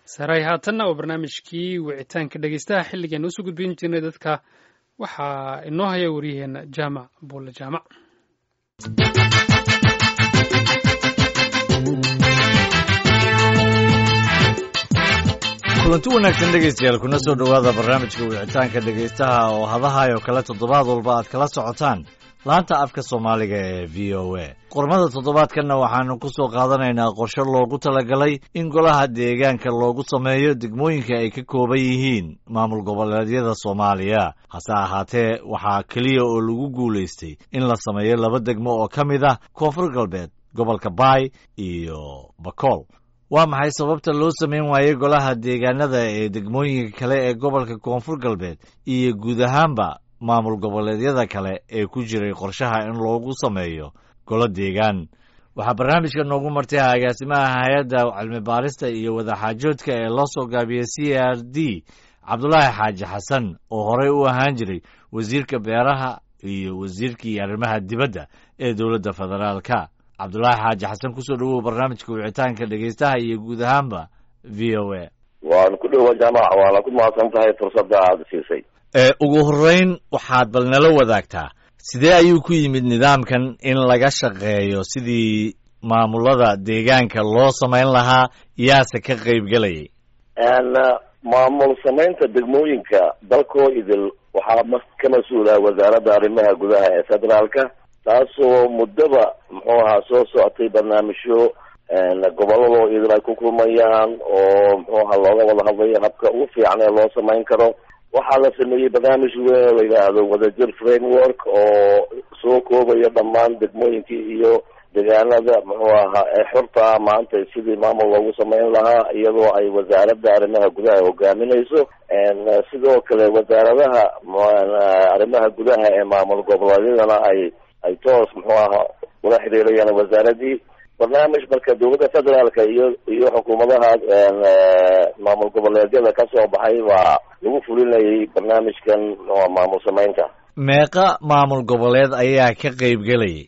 saray haatanna oo barnaamijkii wicitaanka dhegeystaha xilligan usoo gudbin jirnay dadka waxaa inoo haya waryaheena jaamac buulle jaamac kulanti wanaagsan dhegaystayaal kuna soo dhowaada barnaamijka wicitaanka dhegaystaha oo hadahayo kale toddobaad walba aad kala socotaan laanta afka soomaaliga ee v o a qormada toddobaadkanna waxaanu ku soo qaadanaynaa qorshe loogu talagalay in golaha deegaanka loogu sameeyo degmooyinka ay ka kooban yihiin maamul goboleedyada soomaaliya hase ahaatee waxaa keliya oo lagu guulaystay in la sameeyo laba degmo oo ka mid ah koonfur galbeed gobolka baay iyo bakool waa maxay sababta loo samayn waayey golaha deegaanada ee degmooyinka kale ee gobolka koonfur galbeed iyo guud ahaanba maamul goboleedyada kale ee ku jiray qorshaha in loogu sameeyo golo deegaan waxaa barnaamijka noogu martay agaasimaha hay-adda cilmi baarista iyo wadaxaajoodka ee loo soo gaabiyey c r d cabdulaahi xaaji xasan oo horey u ahaan jiray wasiirka beeraha iyo wasiirkii arrimaha dibadda ee dowladda federaalka cabdulaahi xaaji xasan kusoo dhawow barnaamijka wicitaanka dhegeystaha iyo guud ahaanba v o a waan ku dhowa jaamac waana ku mahadsan tahay fursadda aada siisay ugu horreyn waxaad bal nala wadaagtaa sidee ayuu ku yimid nidaamkan in laga shaqeeyo sidii maamulada deegaanka loo samayn lahaa yaase ka qaybgelayay maamul samaynta degmooyinka dalkoo idil waxaa ka mas-uula wasaaradda arrimaha gudaha ee federaalka taasoo muddaba muxuu ahaa soo socotay barnaamijyo gobolladoo idil ay ku kulmayaan oo muxuu ahaa looga wada hadlayo habka ugu fiican ee loo samayn karo waxaa la sameeyey barnaamij weyn oo la yidhaahdo wadajir framework oo soo koobaya dhammaan degmooyinkii iyo deegaanada muxuu ahaa ee xurta maanta sidii maamul loogu samayn lahaa iyadoo ay wasaaradda arrimaha gudaha hogaaminayso sidoo kale wasaaradaha arrimaha gudaha ee maamul goboleedyadana ay ay toos muxuu ahaa ula xiriirayaan wasaaradii barnaamij marka dowladda federaalka iyo iyo xukuumadaha maamul goboleedyada ka soo baxay waa lagu fulinayay barnaamijkan maamul samaynta meeqa maamul goboleed ayaa ka qaybgelayay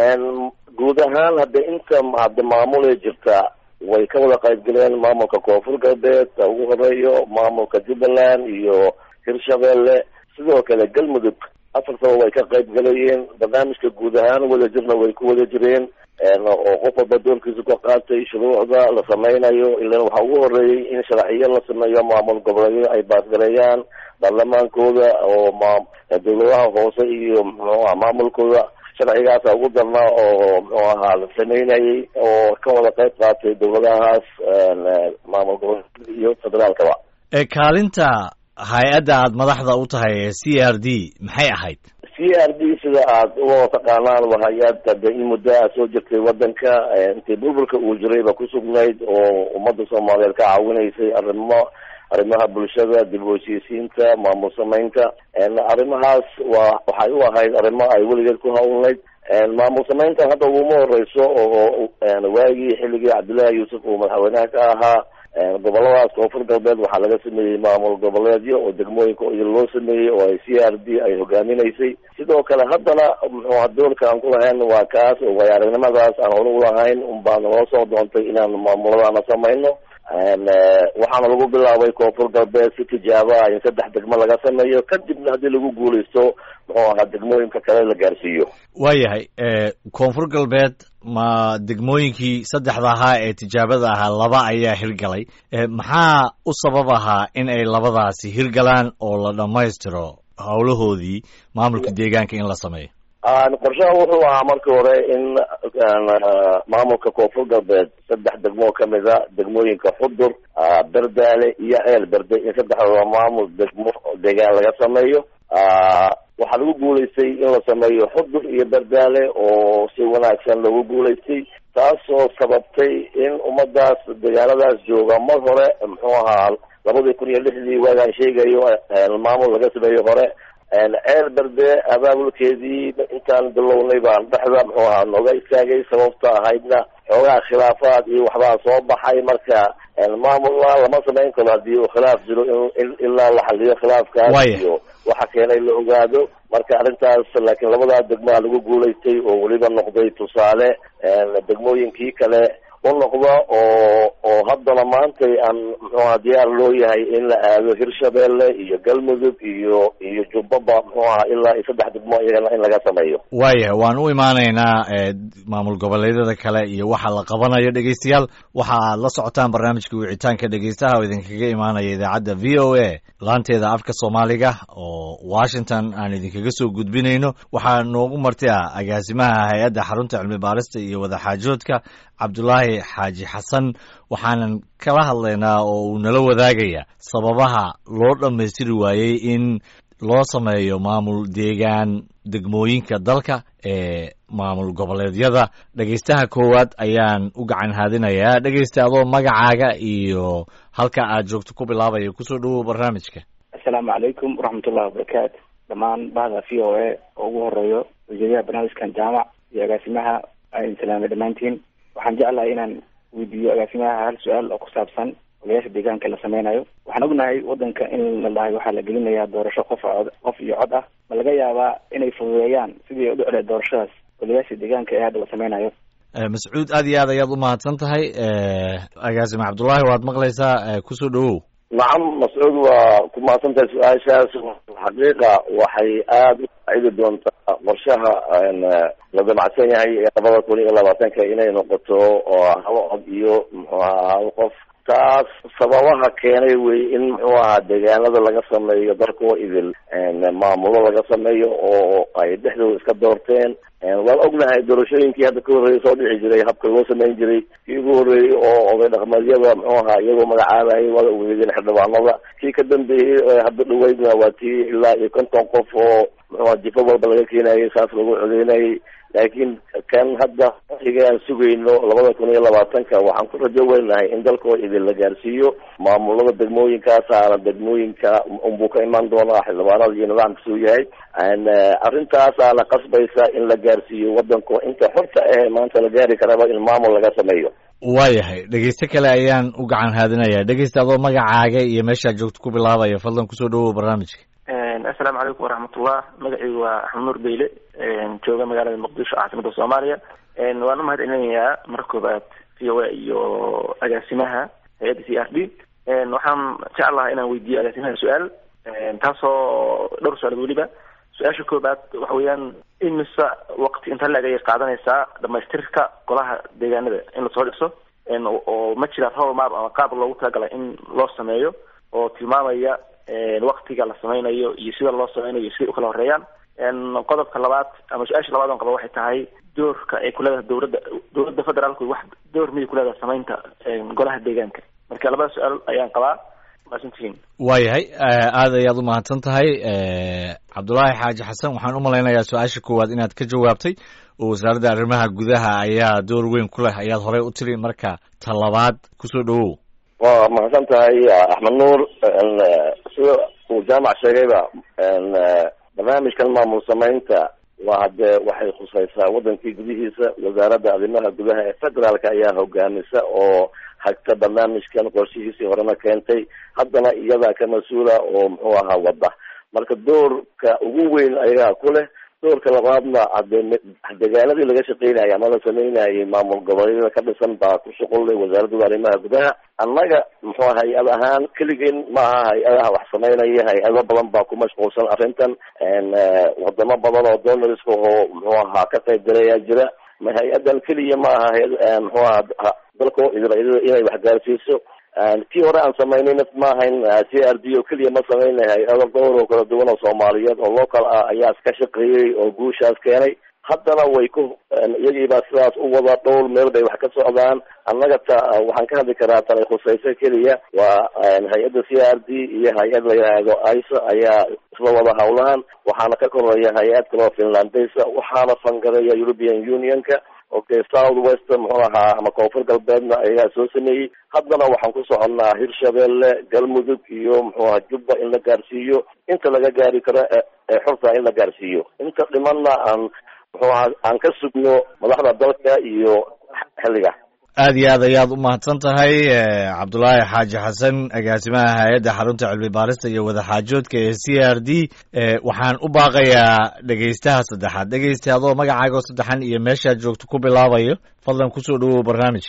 guud ahaan hadda inta hadda maamulay jirta way ka wada qaybgaleen maamulka koonfur galbeed ugu horeeyo maamulka jubbaland iyo hirshabeelle sidoo kale galmudug afartaba way ka qayb galayeen barnaamijka guud ahaan wada jirna way ku wada jireen oo qof walba doorkiisa ka qaatay shuruucda la sameynayo ilan waxaa ugu horeeyey in sharciyo la sameeyo maamul goboleedyo ay baasgareeyaan baarlamaankooda oo ma dowladaha hoose iyo muxuuaha maamulkooda sharcigaasa ugu darnaa oo muxuu ahaa la sameynayay oo ka wada qayb qaatay dowladahaas maamul goboleed iyo federaalkaba kaalinta hay-adda aada madaxda u tahay ee c r d maxay ahayd c r d sida aad uga taqaanaan waa hay-ad hadda in muddo a soo jirtay wadanka intii burburka uu jirayba ku sugnayd oo ummadda soomaaliyeed ka caawinaysay arrimo arrimaha bulshada dib u heshiisiinta maamul samaynta arrimahaas waa waxay u ahayd arrimo ay weligeed ku hawlnayd maamul samayntan hadda uguma horeyso oo waagii xilligii cabdullaahi yuusuf uu madaxweynaha ka ahaa goboladaas koonfur galbeed waxaa laga sameeyey maamul goboleedyo oo degmooyinka loo sameeyey oo ay c r d ay hogaaminaysay sidoo kale haddana muxuuha doolka aan ku lahayn waa kaas oo way aragnimadaas aan hore ulahayn un baa naloo soo doontay inaan maamuladaana samayno waxaana lagu bilaabay koonfur galbeed si tijaabo ah in saddex degmo laga sameeyo kadibna haddii lagu guuleysto muxuu ahaa degmooyinka kale la gaarsiiyo waayahay koonfur galbeed ma degmooyinkii saddexda ahaa ee tijaabada ahaa laba ayaa hirgalay maxaa u sabab ahaa in ay labadaasi hirgalaan oo la dhammaystiro howlahoodii maamulka deegaanka in la sameeyo qorshaha wuxuu ahaa markii hore in maamulka koonfur galbeed saddex degmoo kamid a degmooyinka xudur berdaale iyo ceel berde in saddexdooda maamul degmo deegaan laga sameeyo waxaa lagu guulaystay in la sameeyo xudur iyo berdaale oo si wanaagsan loogu guulaystay taasoo sababtay in ummadaas deegaanadaas jooga mar hore muxuu ahaa labadii kun iyo lixdii waagaan sheegayo maamul laga sameeyo hore ceel berde abaabulkeedii intaan bilownay baan dhexda muxuu ahaa nooga istaagay sababta ahaydna xoogaha khilaafaad iyo waxbaa soo baxay marka maamulna lama samayn karo haddii uu khilaaf jiro in ilaa la xaliyo khilaafkaas iyo waxa keenay la ogaado marka arrintaas laakiin labadaa degmaa lagu guulaystay oo weliba noqday tusaale degmooyinkii kale u noqda oo oo haddana maantay aan muxuaha diyaar loo yahay in la aado hirshabeelle iyo galmudug iyo iyo jubbaba muxuu aha ilaa iyo saddex degmo iyagana in laga sameeyo waayahay waan u imaanaynaa maamul goboleedyada kale iyo waxa la qabanayo dhegeystayaal waxa aad la socotaan barnaamijka wicitaanka dhegeystaha oo idinkaga imaanaya idaacadda v o a laanteeda afka soomaaliga oo washington aan idinkaga soo gudbinayno waxaa noogu marti ah agaasimaha hay-adda xarunta cilmi baarista iyo wadaxaajoodka cabdulaahi xaaji xasan waxaanan kala hadlaynaa oo uu nala wadaagaya sababaha loo dhammaystiri waayey in loo sameeyo maamul deegaan degmooyinka dalka ee maamul goboleedyada dhegeystaha koowaad ayaan u gacan haadinayaa dhegeysta adoo magacaaga iyo halka aad joogto ku bilaabaya kusoo dhawow barnaamijka assalaamu calaykum waraxmatullahi wabarakaatu dhammaan bahda v o a oo ugu horeeyo wasiiraha barnaamijkan jaamac iyo agaasimaha aan salaamay dhammaantiin waxaan jeclahay inaan weydiiyo agaasimaha hal su-aal oo ku saabsan golayaasha deegaanka la sameynayo waxaan ognahay wadanka in la dhahay waxaa la gelinayaa doorasho qof cod qof iyo cod ah ma laga yaabaa inay fududeeyaan sidii ay u dhicleed doorashadaas golayaasha deegaanka ee hadda la sameynayo mascuud aad iyo aad ayaad u mahadsan tahay agaasime cabdullaahi waad maqlaysaa kusoo dhawow nacam mascuud waa ku mahadsan tahay su-aashaas xaqiiqa waxay aada u faacidi doontaa qorshaha la damacsan yahay ee labada kun iyo labaatanka inay noqoto oo haba cod iyo muxuu ahaa qof taas sababaha keenay wey in muxuu ahaa deegaanada laga sameeyo darkoo idil maamulo laga sameeyo oo ay dhexdooda iska doorteen waan ognahay doorashooyinkii hadda ka horreeyay soo dhici jiray habka loo sameyn jiray kii ugu horreeyey oo oday dhaqmeedyada muxuu ahaa iyagoo magacaabayay waada ugeedeen xildhibaanada kii ka dambeeyey hadda dhaweydna waa tii ilaa iyo konton qof oo muxuu aha jifo walba laga keenayay saas lagu codeynayay laakiin kan hadda xiga aan sugayno labada kun iyo labaatanka waxaan ku rajo weynahay in dalkoo idin la gaarsiiyo maamulada degmooyinkaasaana degmooyinka unbuu ka imaan doonaa xildhibaanada iyo nidaamkasuu yahay arrintaasaana qasbaysa in la gaarsiiyo wadanko inta xorta ah maanta la gaari karaba in maamul laga sameeyo waayahay dhegeyste kale ayaan u gacan haadinayaa dhegeysta adoo magacaaga iyo meeshaad joogto ku bilaabaya fadlan kusoo dhawow barnaamijka assalaamu calaykum waraxmatullah magacaygu waa axmed nuur beyle jooga magaalada muqdisho caasimada soomaaliya waan u mahad celinayaa marka koobaad v o a iyo agaasimaha hay-adda c r d waxaan jeclaha inaan weydiiyo agaasimaha su-aal taasoo dhowr su-aalood weliba su-aasha koobaad waxa weeyaan imise waqti inta la-eg ayay qaadanaysaa dhamaystirka golaha deegaanada in lasoo dhiso oo ma jira roll map ama qaab loogu talagalay in loo sameeyo oo tilmaamaya waktiga la sameynayo iyo sida loo sameynayo siday ukala horeeyaan qodobka labaad ama su-aasha labaad on qaba waxay tahay doorka ay kuleedahay dowladda dowladda federaalku wax door miyay kuleedahay sameynta golaha deegaanka marka labada su-aal ayaan qabaa maasantihiin waayahay aad ayaad u mahadsan tahay cabdulaahi xaaji xasan waxaan u malaynayaa su-aasha koowaad inaad ka jawaabtay oo wasaaradda arrimaha gudaha ayaa door weyn ku leh ayaad horey u tiri marka ta labaad kusoo dhawow waa mahadsan tahay axmed nuur sida uu jaamac sheegayba barnaamijkan maamul sameynta waa dee waxay khusaysaa wadankii gudihiisa wasaaradda arrimaha gudaha ee federaalka ayaa hogaamisa oo hagta barnaamijkan qorshihiisii horena keentay haddana iyadaa ka mas-uula oo muxuu ahaa wadda marka doorka ugu weyn ayagaa ku leh doorka labaadna hade deegaanadii laga shaqeynayay ama la sameynayay maamul goboleedyada ka dhisan baa ku shuqullay wasaaradda arrimaha gudaha annaga muxuu hay-ad ahaan keligeen maaha hay-adaha wax sameynaya hay-ado badan baa ku mashquulsan arrintan wadamo badan oo donoriska oo muxuu ahaa ka qayb galayaa jira ma hay-adan keliya maaha hay- muxuu ahaa dalko idil inay wax gaarsiiso kii hore aan samaynayna maahayn c r d oo keliya ma sameynay hay-ado dhowr oo kala duwan oo soomaaliyeed oo local ah ayaa iska shaqeeyey oo guushaas keenay haddana way ku iyagiibaa sidaas u wada dhowr meel bay wax ka socdaan annaga ta waxaan ka hadli karaa tanay khusayso keliya waa hay-adda c r d iyo hay-ad la yidhaahdo isa ayaa isla wada hawlahan waxaana ka koreeya hay-ad kaloo finlandesa waxaana fangareeya european unionka okay south west muxuu ahaa ama koonfur galbeedna ayagaa soo sameeyey haddana waxaan ku soconnaa hirshabelle galmudug iyo muxuu aha jubba in la gaarsiiyo inta laga gaari karo ee xurta in la gaarsiiyo inta dhimanna aan muxuu aha aan ka sugno madaxda dalka iyo xilliga aad iyo aad ayaad u mahadsan tahay cabdulaahi xaaji xasan agaasimaha hay-adda xarunta cilmi baarista iyo wadaxaajoodka ee c r d waxaan u baaqayaa dhegeystaha saddexaad dhegeysta adoo magacaaga oo saddexan iyo meeshaad joogto ku bilaabayo fadlan kusoo dhawow barnaamijka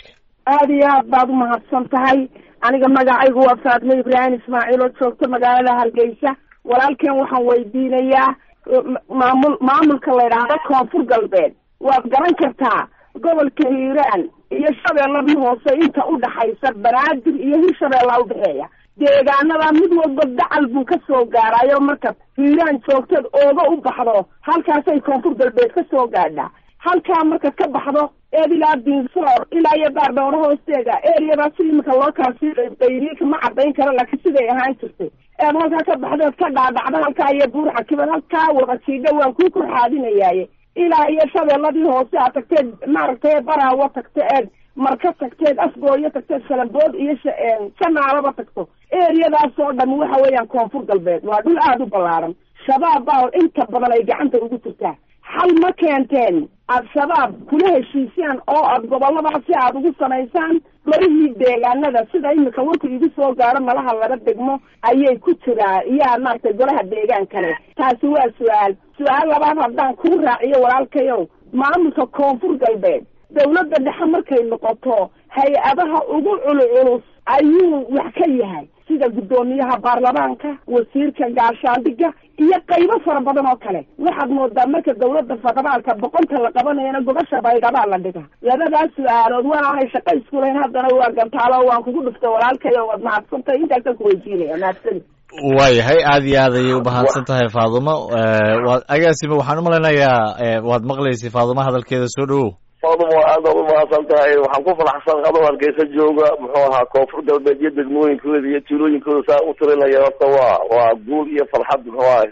aada iyo aad baad umahadsan tahay aniga magacaygu waa faatme ibraahim ismaaciil oo joogta magaalada hargeysa walaalkeen waxaan weydiinayaa maamul maamulka la yidhaahdo koonfur galbeed waad garan kartaa gobolka hiiraan iyo shabeelladii hoose inta udhaxaysa banaadir iyo hirshabeellaa udhexeeya deegaanada mid walba dacal buu ka soo gaarayo marka hiiraan joogteed ooga u baxdo halkaasay koonfur galbeed ka soo gaadhaa halkaa marka ka baxdo eed ilaa dinsoor ilaa iyo baardhowro hoosteega eriyadaas imika loo kala sii qayriika ma cadayn karo laakiin siday ahaan jirtay eed halkaa ka baxdeed ka dhaadhacda halkaa iyo buurxa kibad halkaa wada jiidha waan kuu korxaadinayaaye ilaa iyo shabeelladii hoose aad tagteed maaragtay baraawo tagto eed marka tagteed afgooyo tagteed shalambood iyo janaalaba tagto eriyadaas oo dham waxa weeyaan koonfur galbeed waa dhul aada u ballaaran shabaab baa inta badan ay gacanta ugu jirtaa xal ma keenteen al-shabaab kula heshiisaan oo aad goboladaasi aada ugu samaysaan marihii deegaanada sida imika warku igu soo gaaro malaha laba degmo ayay ku jiraa iyaa maaragtay golaha deegaan kale taasi waa su-aal su-aal labaad haddaan kuu raaciyo walaalkayow maamulka koonfur galbeed dawladda dhexe markay noqoto hay-adaha ugu culculus ayuu wax ka yahay sida guddoomiyaha baarlamaanka wasiirka gaashaandhiga iyo qaybo fara badan oo kale waxaad moodaa marka dawladda federaalka boqonta la qabanayana gobasha baydhabaa la dhiga labadaas su-aalood waanaanay shaqo isku lahayn haddana waa gantaalo waan kugu dhufta walaalkayo waad mahadsantay intaasaan kuweydiinaya mahadsani waayahay aada iyo aad ayay umahadsan tahay faadumo waad agaasime waxaan umalaynayaa waad maqlaysay faadumo hadalkeeda soo dhawow faadumo aad baad umahadsan tahay waxaan ku faraxsan adoo hargeysa jooga muxuu ahaa koonfur galbeed iyo degmooyinkooda iyo tuulooyinkooda saa u tirinaya horta waa waa guul iyo farxad muxuu aha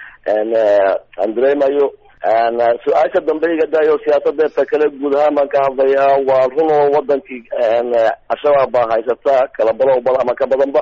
aan dareemayo su-aasha dambe iga daayo siyaasadeedta kale guud ahaan baan ka hadlayaa waa run oo wadankii al-shabaab baa haysata kala balo bal ama ka badanba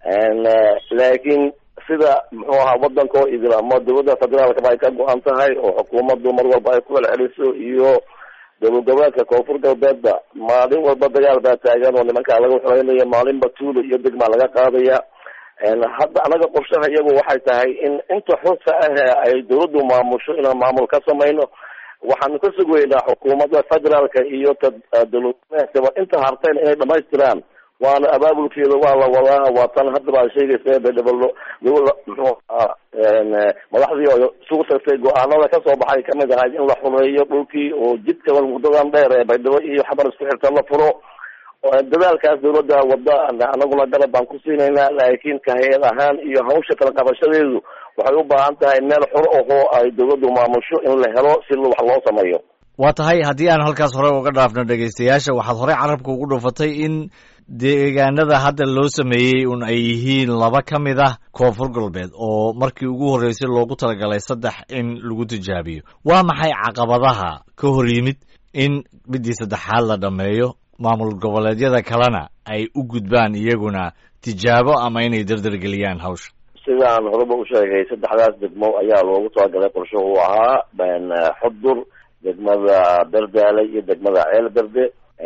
laakiin sida muxuu ahaa wadanka oo idil ama dawladda federaalka ba ay ka go-an tahay oo xukuumaddu mar walba ay ku celceliso iyo dowlad goboleedka koonfur galbeedba maalin walba dagaal baa taagan oo nimankaa laga xoreynayo maalinba tuulo iyo degmaa laga qaadaya hadda anaga qorshaha iyagu waxay tahay in inta xurta ah ay dawladdu maamusho inaan maamul ka samayno waxaanu ka sugaynaa xukuumadda federaalka iyo ta dowladgoboleedkaba inta hartayna inay dhamaystiraan waana abaabulkeeda waa la wadaa waa tan hadda baa sheegaysa bedhabalo muxuu ahaa madaxdii oo isugu tagtay go-aanada kasoo baxay kamid ahayd in la xuleeyo dhulkii oo jidka muddadan dheer ee baydhabo iyo xabar isku xirta la furo dadaalkaas dawladda wada anaguna garab baan ku siinaynaa laakiin ka hay-ad ahaan iyo hawsha kala qabashadeedu waxay u baahan tahay meel xor ahoo ay dawladdu maamusho in la helo si wax loo sameeyo waa tahay haddii aan halkaas hore uga dhaafno dhegaystayaasha waxaad horey carabka ugu dhufatay in deegaanada hadda loo sameeyey un ay yihiin laba ka mid ah koonfur galbeed oo markii ugu horreysay loogu talagalay saddex in lagu tijaabiyo waa maxay caqabadaha ka hor yimid in midii saddexaad la dhammeeyo maamul goboleedyada kalena ay u gudbaan iyaguna tijaabo ama inay dardargeliyaan hawsha sidaan horeba u sheegay saddexdaas degmo ayaa loogu talagalay qorsho uu ahaa xudur degmada berdaale iyo degmada ceel berde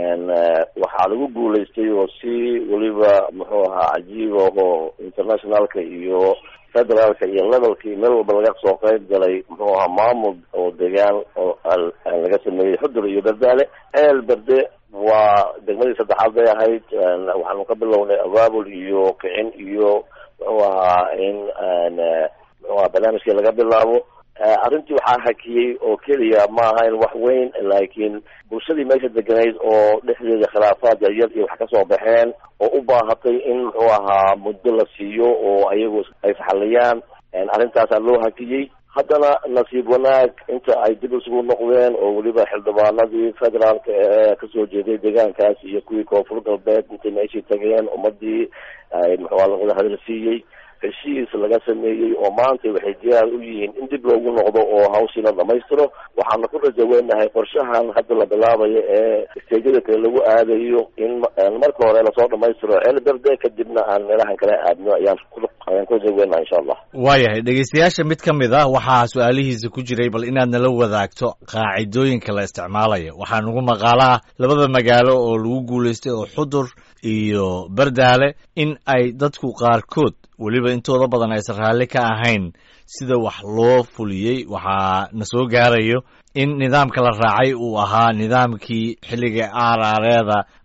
waxaa lagu guulaystay oo si weliba muxuu ahaa cajiib ahoo internationalka iyo federaalka iyo levelkii meel walba laga soo qayb galay muxuu ahaa maamul oo degaan oo laga sameeyey xudur iyo berdaale ceel berde waa degmadii saddexaad bay ahayd waxaanu ka bilownay abaabul iyo kicin iyo muxuu ahaa in muxuu ahaa barnaamijkii laga bilaabo arrintii waxaa hakiyey oo keliya ma ahayn wax weyn laakiin bulshadii meesha deganayd oo dhexdeeda khilaafaad yaryar iyo wax kasoo baxeen oo u baahatay in muxuu ahaa muddo la siiyo oo ayagu ay faxaliyaan arrintaasaa loo hakiyey haddana nasiib wanaag inta ay dib isugu noqdeen oo weliba xildhibaanadii federaalka ee kasoo jeeday deegaankaas iyo kuwii koonfur galbeed intay meeshii tageen ummadii ay muxuaa lawada hadalsiiyey heshiis laga sameeyey oo maanta waxay diyaar u yihiin in dib loogu noqdo oo hawshii la dhamaystiro waxaana ku rajaweynahay qorshahan hadda la bilaabayo ee isteejyada kale lagu aadayo in marka hore lasoo dhamaystiro ceel berde kadibna aan meelahan kale aadno ayaan ayaan ku rajaweynaha insha allah waayahay dhegeystayaasha mid ka mid ah waxaa su-aalihiisa ku jiray bal inaad nala wadaagto qaacidooyinka la isticmaalayo waxaa nagu maqaalo ah labada magaalo oo lagu guulaystay oo xudur iyo berdaale in ay dadku qaarkood weliba intooda badan aysan raalli ka ahayn sida wax loo fuliyey waxaa na soo gaarayo in nidaamka la raacay uu ahaa nidaamkii xilliga aaraareeda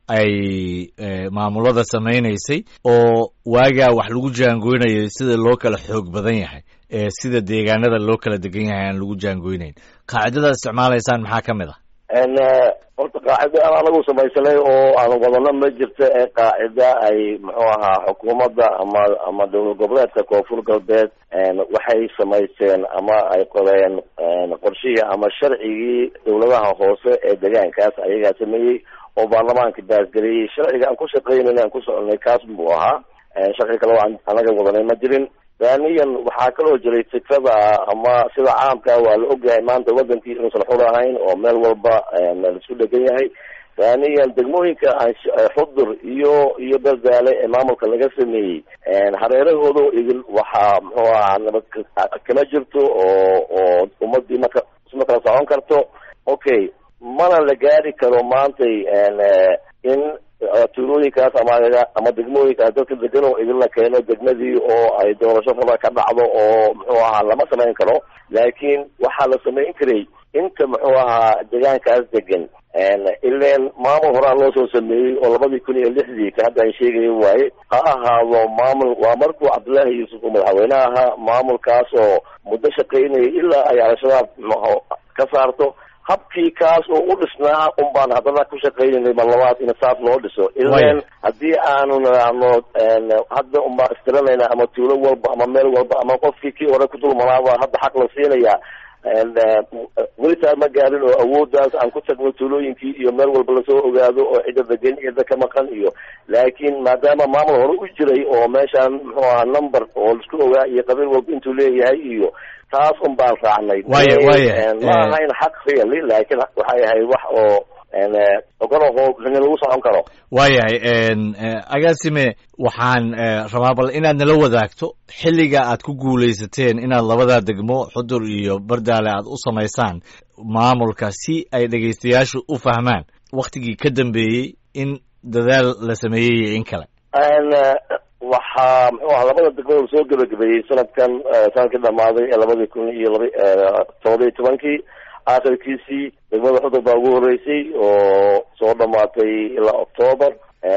ay maamulada samaynaysay oo waagaa wax lagu jaangoynayay sida loo kala xoog badan yahay ee sida deegaanada loo kala degan yahay aan lagu jaangoynayn qaacidada isticmaalaysaan maxaa ka mid ah horta qaacida aan anagu samaysanay oo aan wadano ma jirto ee qaacida ay muxuu ahaa xukuumadda ama ama dowlad goboleedka koonfur galbeed waxay samaysteen ama ay qoreen qorshihii ama sharcigii dowladaha hoose ee deegaankaas ayagaa sameeyey oo baarlamaanka baasgeliyey sharciga aan ku shaqeynayna aan ku soconay kaas buu ahaa sharci kale oo aan anaga wadanay ma jirin thaniyan waxaa kaloo jiray fikrada ama sida caamka waa la ogyahay maanta wadankii inuusan xur ahayn oo meel walba laisku dhegan yahay thaniyan degmooyinka xudur iyo iyo berdaale ee maamulka laga sameeyey hareerahooda idil waxaa muxuu ahaa nabad kama jirto oo oo ummadii maka isma kala socon karto okay mana la gaari karo maantay in tuulooyinkaas ama ama degmooyinkaas dadka degan oo idin la keeno degmadii oo ay doorasho raba ka dhacdo oo muxuu ahaa lama samayn karo laakiin waxaa la samayn karay inta muxuu ahaa deegaankaas degan ileen maamul horaa loo soo sameeyey oo labadii kun iyo lixdii ka hadda an sheegayo waaye ha ahaado maamul waa markuu cabdullaahi yuusuf uu madaxweyne ahaa maamulkaas oo muddo shaqaynayay ilaa ay al-shabaab mxu ka saarto habkii kaas oo u dhisnaa un baan haddana ku shaqaynaynay mar labaad in saas loo dhiso ilan haddii aanu nidhaahno hadda un baan istiranayna ama tuulo walba ama meel walba ama qofkii kii hore ku dulmanaaba hadda xaq la siinaya welitaa ma gaarin oo awooddaas aan ku tagno tuulooyinkii iyo meel walba lasoo ogaado oo cidda degan cidda ka maqan iyo laakiin maadaama maamul hore u jiray oo meeshaan muxuu ahaa number oo laisku ogaa iyo qabiil walba intuu leeyahay iyo taas un baan raacnay waya waya ma ahayn xaq really laakiin waxay ahayd wax oo ogolaho in lagu socon karo waayahay agaasime waxaan rabaa bal inaad nala wadaagto xilliga aad ku guulaysateen inaad labadaa degmo xudur iyo bardaale aad u samaysaan maamulka si ay dhegaystayaashu u fahmaan waktigii ka dambeeyey in dadaal la sameeyey iyo in kale waxaa muxuu aha labada degmada soo gebagabeeyey sanadkan sanadkii dhamaaday ee labadii kun iyo laba todoba iyo tobankii aakhirkiisii degmada xudur baa ugu horeysay oo soo dhamaatay ilaa october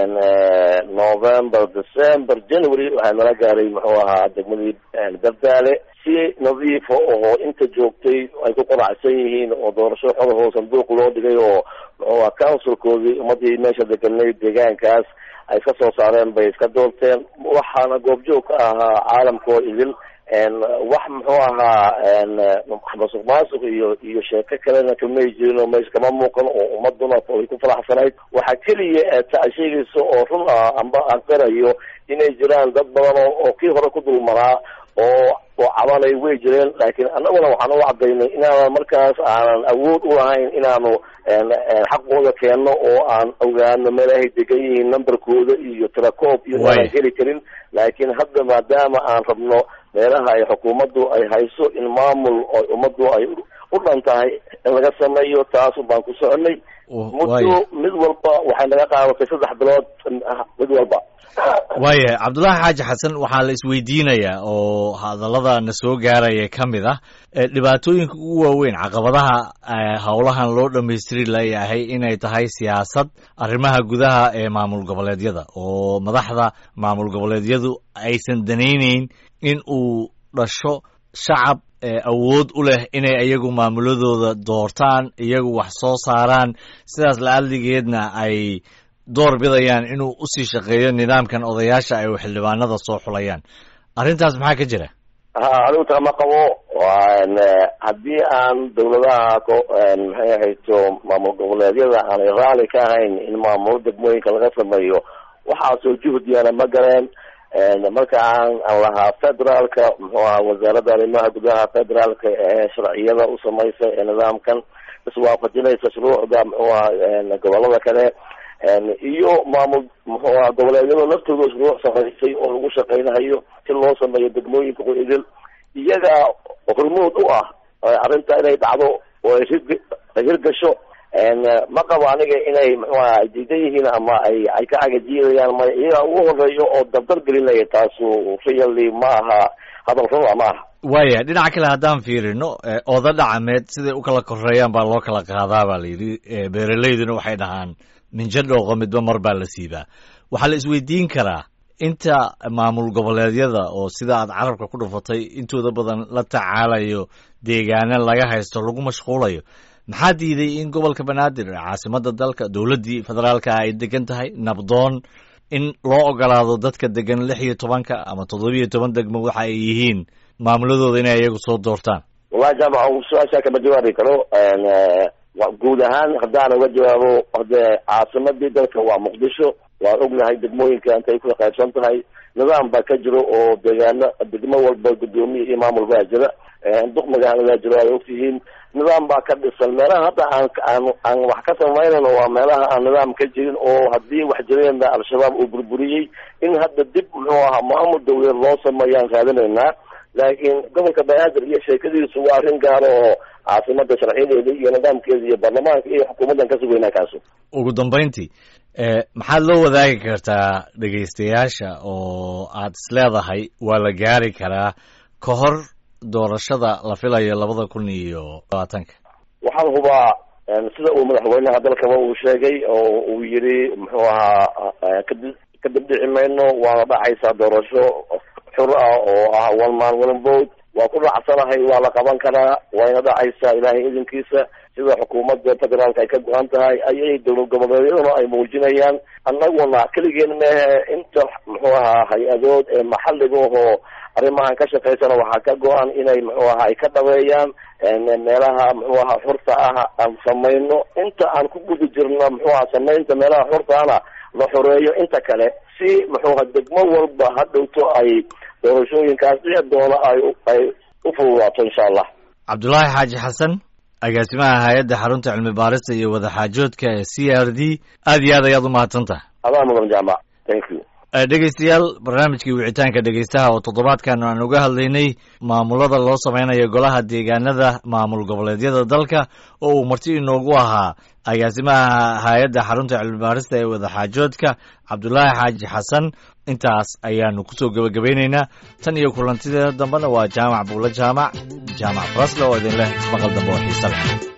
november december january waxaa nala gaaray muxuu ahaa degmadii dardaale si nadiifa oo inta joogtay ay ku qanacsan yihiin oo doorasho xodahoo sanduuq loo dhigay oo muxuu aha councilkoodii ummadii meesha deganay deegaankaas ay iska soo saareen bay iska doorteen waxaana goobjoog ka ahaa caalamkoo idil wax muxuu ahaa masuq maasuq iyo iyo sheeko kalena kamay jirin oo meesha kama muuqan oo ummaduna ay ku faraxsanayd waxaa keliya ta sheegaysa oo run ah amba aan qirayo inay jiraan dad badan oo kii hore ku dulmanaa oo oo cabanay way jireen laakiin annaguna waxaan u cadaynay inaanan markaas aanan awood u lahayn inaanu xaqooda keenno oo aan ogaano meelahay degan yihiin numberkooda iyo tirakoob iyo aanan heli karin laakiin hadda maadaama aan rabno meelaha ay xukuumaddu ay hayso in maamul oo ummaddu ay u dhan tahay in laga sameeyo taasu baan ku soconay muddo mid walba waxay naga qaadatay saddex bilood mid walba waaya cabdullaahi xaaji xasan waxaa la isweydiinayaa oo hadallada na soo gaaraya ka mid ah dhibaatooyinka ugu waaweyn caqabadaha howlahan loo dhammaystiri layahay inay tahay siyaasad arrimaha gudaha ee maamul goboleedyada oo madaxda maamul goboleedyadu aysan danayneyn in uu dhasho shacab awood u leh inay iyagu maamuladooda doortaan iyagu wax soo saaraan sidaas la-adligeedna ay door bidayaan inuu usii shaqeeyo nidaamkan odayaasha ay xildhibaanada soo xulayaan arrintaas maxaa ka jira ha anigu tama qabo haddii aan dawladaha maxay ahayto maamul goboleedyada aanay raali ka ahayn in maamulo degmooyinka laga sameeyo waxaasoo juhdiyana ma galeen marka aan aan lahaa federaalka muxuu ahaa wasaaradda arrimaha gudaha federaalka ee sharciyada u samaysa ee nidaamkan iswaafajinaysa shuruucda muxuu ahaa gobolada kale iyo maamul muxuu aha goboleedyada laftooda shuruuc samaysay oo lagu shaqaynayo si loo sameeyo degmooyinka idil iyaga hormood u ah arrinta inay dhacdo oo ay hir ay hirgasho ma qabo aniga inay muxuu aha ay diidan yihiin ama ay ay ka cagajiidayaan may iyaga ugu horeeyo oo dardar gelinaya taasu really ma aha hadal runa ma aha waaya dhinaca kale haddaan fiirino oda dhacameed siday u kala koreeyaan baa loo kala qaadaa baa la yidhi beeraleyduna waxay dhahaan minjo dhooqo midba mar baa la siibaa waxaa la isweydiin karaa inta maamul goboleedyada oo sida aad carabka ku dhufatay intooda badan la tacaalayo deegaano laga haysto lagu mashquulayo maxaa diiday in gobolka banaadir caasimada dalka dowladdii federaalka ay degan tahay nabdoon in loo ogolaado dadka degan lix iyo tobanka ama toddobiyo toban degmo waxa ay yihiin maamuladooda inay iyagu soo doortaan wallahi jaamac su-aashaa kama jawaabi karo guud ahaan haddaan uga jawaabo hade caasimadii dalka waa muqdisho waan ognahay degmooyinka intay ku qaybsan tahay nidaam baa ka jiro oo deegaano degmo walba guddoomiye iyo maamul baa jira duq magaaladaa jiro ay ogtihiin nidaam baa ka dhisan meelaha hadda aan aan aan wax ka samaynayno waa meelaha aan nidaam ka jirin oo haddii wax jireenna al-shabaab uu burburiyey in hadda dib muxuu ahaa maamul dawlad loo sameeyaan raadinaynaa laakiin gobolka banaadir iyo sheekadiisu waa arrin gaaro oo caasimada sharciyadeeda iyo nidaamkeeda iyo baarlamaanka iyo xukuumaddan ka sugaynaa kaasu ugu dambayntii maxaad loo wadaagi kartaa dhegaystayaasha oo aad is leedahay waa la gaari karaa ka hor doorashada la filayo labada kun iyo labaatanka waxaan hubaa sida uu madaxweynaha dalkaba uu sheegay oo uu yidhi muxuu ahaa kadi kadib dhici mayno waana dhacaysaa doorasho xur ah oo ah one man one vote waa ku dhacsanahay waa la qaban karaa wayna dhacaysaa ilaahay idinkiisa sida xukuumadda federaalka ay ka go-an tahay ayay dowlad goboleedyaduna ay muujinayaan annaguna keligeen mehe inta muxuu ahaa hay-adood ee maxalliga ahoo arrimahan ka shaqaysana waxaa ka go-an inay muxuu ahaa ay ka dhabeeyaan meelaha muxuu ahaa xurta ah aan samayno inta aan ku guda jirno muxuu aha samaynta meelaha xurtaana la xoreeyo inta kale si muxuu aha degmo walba ha dhowto ay doorashooyinkaas dhici doono ay ay u fududaato insha allah cabdulaahi xaaji xasan agaasimaha hay-adda xarunta cilmi baarista iyo wadaxaajoodka ee c r d aad iyo aad ayaad u mahadsantaha adaa mudan jaamac thank you dhegaystayaal barnaamijkii wicitaanka dhegaystaha oo toddobaadkan aan uga hadlaynay maamulada loo sameynayo golaha deegaanada maamul goboleedyada dalka oo uu marti inoogu ahaa agaasimaha hay-adda xarunta cilmibaarista ee wadaxaajoodka cabdulaahi xaaji xasan intaas ayaanu kusoo gebagabaynaynaa tan iyo kulantideeda dambena waa jaamac buulo jaamac jaamac brasle oo idin leh ismaqal dambe oo xiise leh